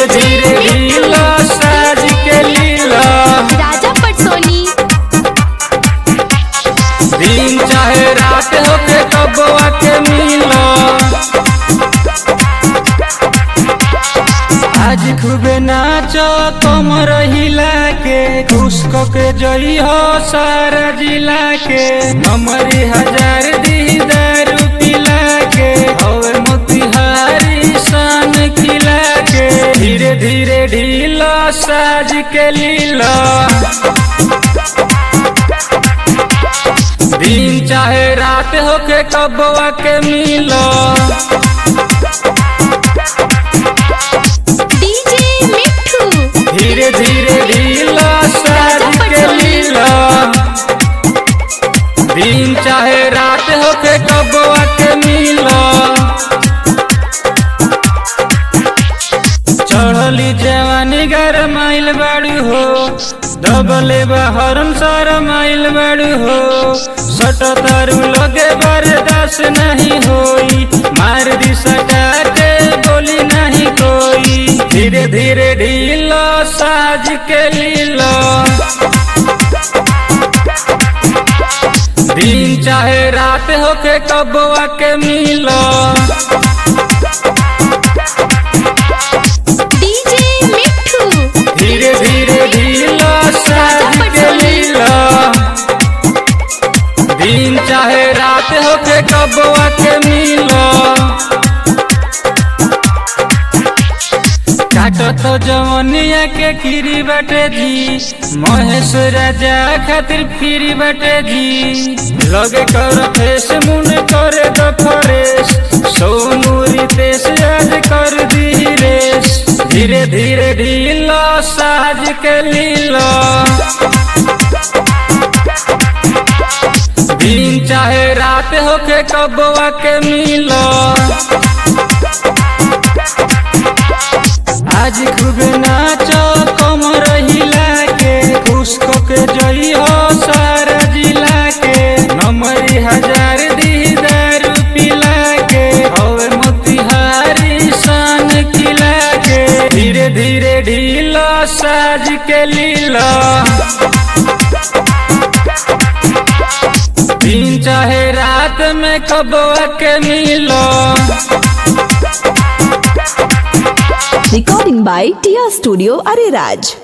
धीरे धीरे ढीला साज के लीला राजा पटसोनी दिन चाहे रात होके कबवा के मिला आज खूबे नाचो तुम रहिला के खुश क के जई हो सारा जिला के हमारी हजार दी दारू पिला के हवे मोतिहारी सन खिला के धीरे धीरे ढीला साज के लीला दिन चाहे रात होके कबवा के मिलो डीजे मिठू धीरे धीरे ढीला साज के लीला दिन चाहे रात होके कबवा के मिलो चढ़ली जवानी घर माइल बाड़ू हो डबले बहरम सार माइल बाड़ू हो सट तारू लगे बर्दाश्त नहीं होई मार दी सटा के बोली नहीं कोई धीरे धीरे ढीला साज के लीला दिन चाहे रात होके कबवा के मिलो डीजे मिठू धीरे धीरे ढीला साज के लीला दिन चाहे रात होके कबवा के मिलो काटो तो जवनिया के खीरी बटे जी महेश राजा खातिर फिरी बटे जी लगे कर फेस मुन करे द फरेश सोनू रितेश आज कर दी रेस धीरे धीरे ढीला साज के लीला दिन चाहे रात होके कबवा के मिलो आज खूब नाचो कमर हिला के खुश को के जई हो सारा जिला के नमरी हजार दी दारू पिला के हवे मोतिहारी सन खिला के धीरे धीरे ढीला साज के लीला दिन चाहे रात में कबवा के मिलो Recording by Tia Studio Ariraj.